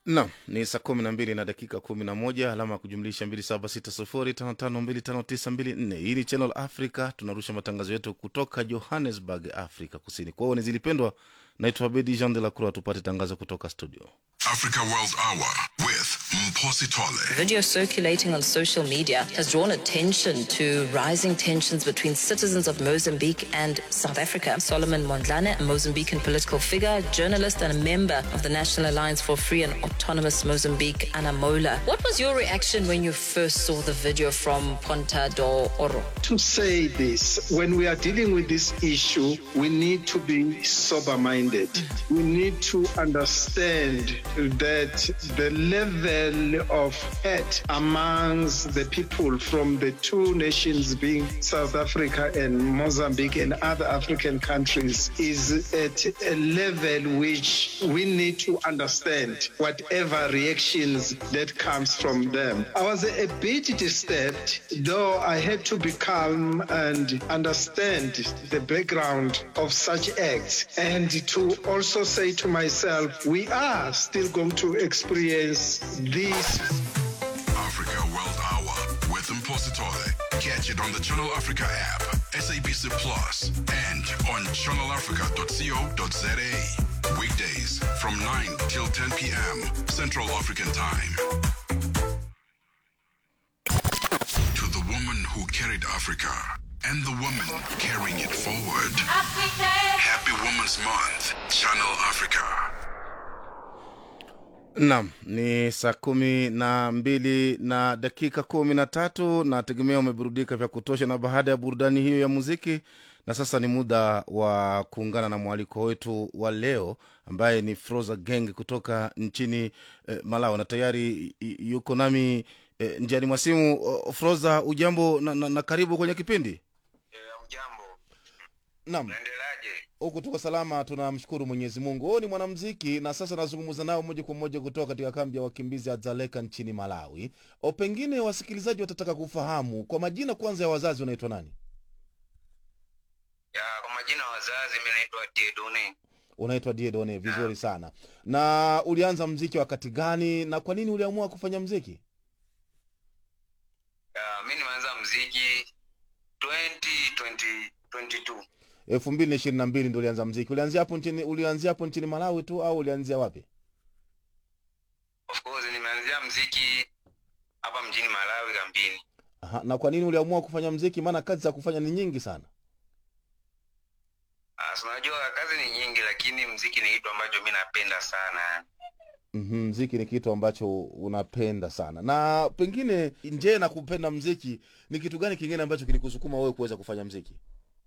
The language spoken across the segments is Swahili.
Naam, ni saa kumi na mbili na dakika kumi na moja alama ya kujumlisha mbili saba sita sufuri tano tano mbili tano tisa mbili nne. Hii ni Channel Africa, tunarusha matangazo yetu kutoka Johannesburg, Afrika Kusini. Kwa hiyo ni zilipendwa, naitwa Bedi Jean de la Croix. Tupate tangazo kutoka studio. Africa World Hour with Mposi Tole. Video circulating on social media has drawn attention to rising tensions between citizens of Mozambique and South Africa. Solomon Mondlane, a Mozambican political figure, journalist, and a member of the National Alliance for Free and Autonomous Mozambique, Anamola. What was your reaction when you first saw the video from Ponta do Oro? to say this when we are dealing with this issue, we need to be sober minded. We need to understand that the level of hate amongst the people from the two nations, being South Africa and Mozambique and other African countries, is at a level which we need to understand whatever reactions that comes from them. I was a bit disturbed, though I had to be calm and understand the background of such acts and to also say to myself, we are still going to experience this Africa World Hour with Mposi Tole. Catch it on the Channel Africa app, SABC Plus, and on channelafrica.co.za. Weekdays from 9 till 10 p.m. Central African Time. To the woman who carried Africa and the woman carrying it forward. Happy Women's Month, Channel Africa. Naam, ni saa kumi na mbili na dakika kumi na tatu. Nategemea umeburudika vya kutosha, na baada ya burudani hiyo ya muziki, na sasa ni muda wa kuungana na mwaliko wetu wa leo ambaye ni Froza Gang kutoka nchini eh, Malawi, na tayari y- yuko nami eh, njiani mwa simu. O, Froza, ujambo na, na, na karibu kwenye kipindi. Eh, Mjambo, Naam, naendeleaje? huku tuko salama, tunamshukuru Mwenyezi Mungu. Huyu ni mwanamziki na sasa nazungumza nao moja kwa moja kutoka katika kambi ya wakimbizi ya Dzaleka nchini Malawi. O, pengine wasikilizaji watataka kufahamu kwa majina kwanza ya wazazi wanaitwa nani? Ya, kwa majina ya wazazi, mi naitwa Diedone. Unaitwa Diedone, vizuri sana. Na ulianza mziki wakati gani na kwa nini uliamua kufanya mziki? Ya, mi nimeanza mziki 2020 22 elfu mbili na ishirini na mbili ndo ulianza mziki. Ulianzia hapo nchini, ulianzia hapo nchini Malawi tu au ulianzia wapi? of course nimeanzia mziki hapa mjini Malawi kambini. Aha, na kwa nini uliamua kufanya mziki? Maana kazi za kufanya ni nyingi sana. Ah, si unajua kazi ni nyingi, lakini mziki ni kitu ambacho mi napenda sana. Mhm, mziki ni kitu ambacho unapenda sana na pengine nje na kupenda mziki ni kitu gani kingine ambacho kilikusukuma wewe kuweza kufanya mziki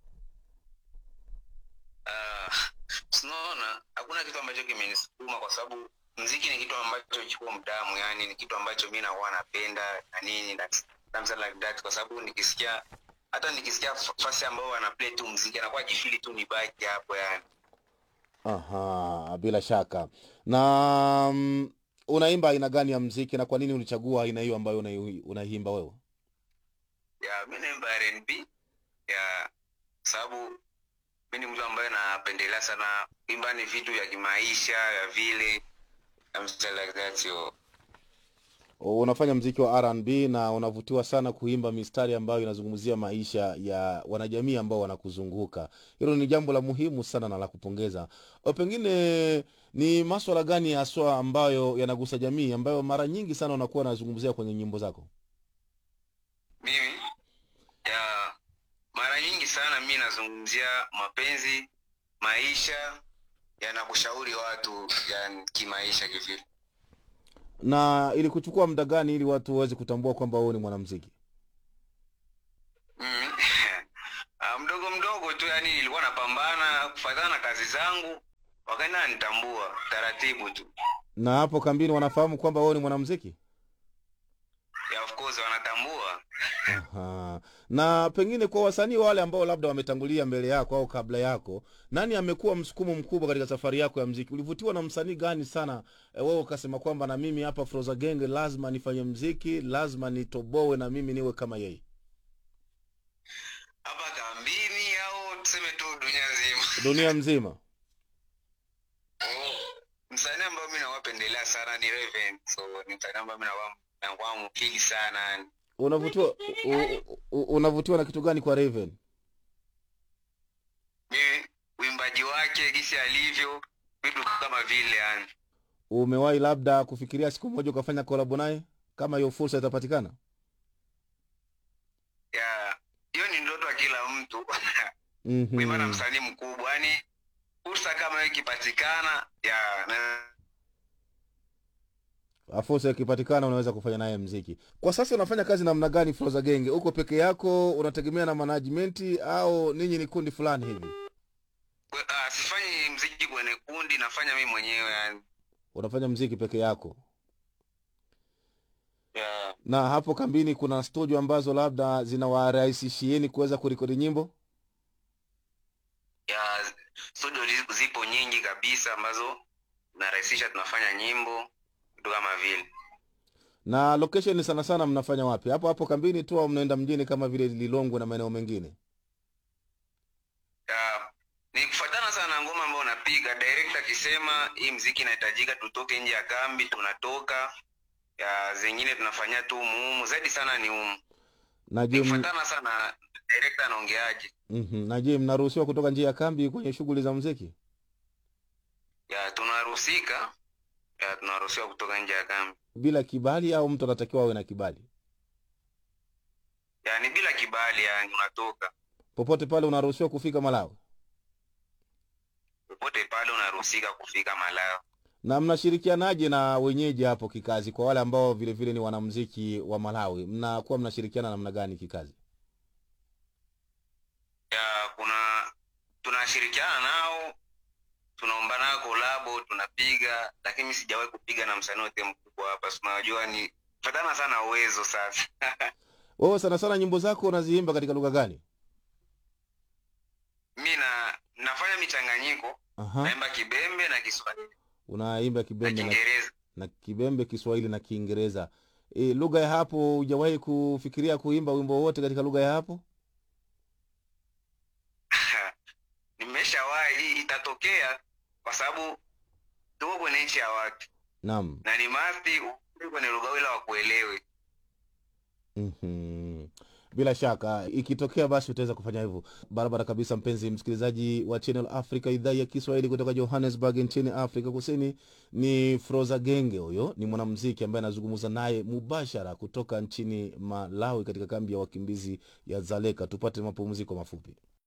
Ah, sinaona hakuna kitu ambacho kimenisukuma kwa sababu mziki ni kitu ambacho kiko mdamu, yani ni kitu ambacho mi nakuwa napenda na nini na something like that, kwa sababu nikisikia hata nikisikia f- fasi ambao wana play tu mziki anakuwa jifili tu nibaki hapo yani. aha bila shaka na mm, unaimba aina gani ya mziki na kwa nini ulichagua aina hiyo ambayo unai- unaimba wewe Ya mi naimba R&B ya sababu mi ni mtu ambaye napendelea sana imba ni vitu vya kimaisha ya vile something like that yo. unafanya mziki wa R&B na unavutiwa sana kuimba mistari ambayo inazungumzia maisha ya wanajamii ambao wanakuzunguka. Hilo ni jambo la muhimu sana na la kupongeza. O, pengine ni maswala gani haswa ambayo yanagusa jamii ambayo mara nyingi sana unakuwa unazungumzia kwenye nyimbo zako? mimi ya mara nyingi sana mi nazungumzia mapenzi maisha yanakushauri watu ya kimaisha kivile Na ili kuchukua muda gani ili watu waweze kutambua kwamba wewe ni mwanamuziki? mimi ah, mdogo mdogo tu yani nilikuwa napambana kufatana na kazi zangu wakaenda nitambua taratibu tu Na hapo kambini wanafahamu kwamba wewe ni mwanamuziki? ya of course wanatambua Aha. Na pengine kwa wasanii wale ambao labda wametangulia mbele yako au kabla yako, nani amekuwa msukumo mkubwa katika safari yako ya mziki? Ulivutiwa na msanii gani sana e, wewe ukasema kwamba na mimi hapa Froza Genge lazima nifanye mziki, lazima nitoboe na mimi niwe kama yeye? hapa kambini au tuseme tu dunia nzima Dunia mzima. Oh, msanii ambao mi nawapendelea sana ni Raven. So ni msanii ambao mi nawa- nakuwa mkili sana yani. unavutiwa u- u- unavutiwa na kitu gani kwa raven Mimi uimbaji wake gisi alivyo vitu kama vile yani. umewahi labda kufikiria siku moja ukafanya kolabo naye kama hiyo fursa itapatikana Ya, hiyo ni ndoto ya kila mtu. Mhm. kuimba na msanii mkubwa yani fursa kama hiyo ikipatikana ya na, Ah, fursa ikipatikana unaweza kufanya naye mziki kwa sasa unafanya kazi namna gani froza genge uko peke yako unategemea na management au ninyi ni kundi fulani hivi kwe- ah, sifanyi mziki kwenye kundi nafanya mimi mwenyewe yani unafanya mziki peke yako ya na hapo kambini kuna studio ambazo labda zinawarahisishieni kuweza kurekodi nyimbo ya studio zi- zipo nyingi kabisa ambazo narahisisha tunafanya nyimbo vitu kama vile na location sana sana mnafanya wapi hapo hapo kambini tu au mnaenda mjini kama vile lilongwe na maeneo mengine ya ni kufuatana sana na ngoma ambayo unapiga direct akisema hii mziki inahitajika tutoke nje ya kambi tunatoka ya zingine tunafanyia tu umuhumu zaidi sana ni umu na ni je m- kufuatana sana na direct anaongeaje mhm, na je mnaruhusiwa kutoka nje ya kambi kwenye shughuli za mziki ya tunaruhusika ya tunaruhusiwa kutoka nje ya kambi bila kibali au mtu anatakiwa awe na kibali yani bila kibali yani unatoka popote pale unaruhusiwa kufika malawi popote pale unaruhusika kufika Malawi. na mnashirikianaje na wenyeji hapo kikazi kwa wale ambao vile vile ni wanamziki wa malawi mnakuwa mnashirikiana namna gani kikazi Ya kuna tunashirikiana nao, tunaomba nao kolabo, tunapiga, lakini mimi sijawahi kupiga na msanii wote mkubwa hapa. Si unajua ni fatana sana uwezo sasa. wewe sana sana nyimbo zako unaziimba katika lugha gani mi na nafanya michanganyiko, Aha. naimba Kibembe na Kiswahili unaimba na kibembe na, Kiingereza. na kibembe kiswahili na kiingereza e, lugha ya hapo hujawahi kufikiria kuimba wimbo wowote katika lugha ya hapo Nimeshawahi, hii itatokea kwa sababu tuko kwenye nchi ya watu naam na ni masti ukue kwenye lugha ila wakuelewe. Mhm. bila shaka ikitokea basi utaweza kufanya hivyo barabara kabisa mpenzi msikilizaji wa channel africa idhaa ya kiswahili kutoka johannesburg nchini afrika kusini ni froza genge huyo ni mwanamziki ambaye anazungumza naye mubashara kutoka nchini malawi katika kambi ya wakimbizi ya zaleka tupate mapumziko mafupi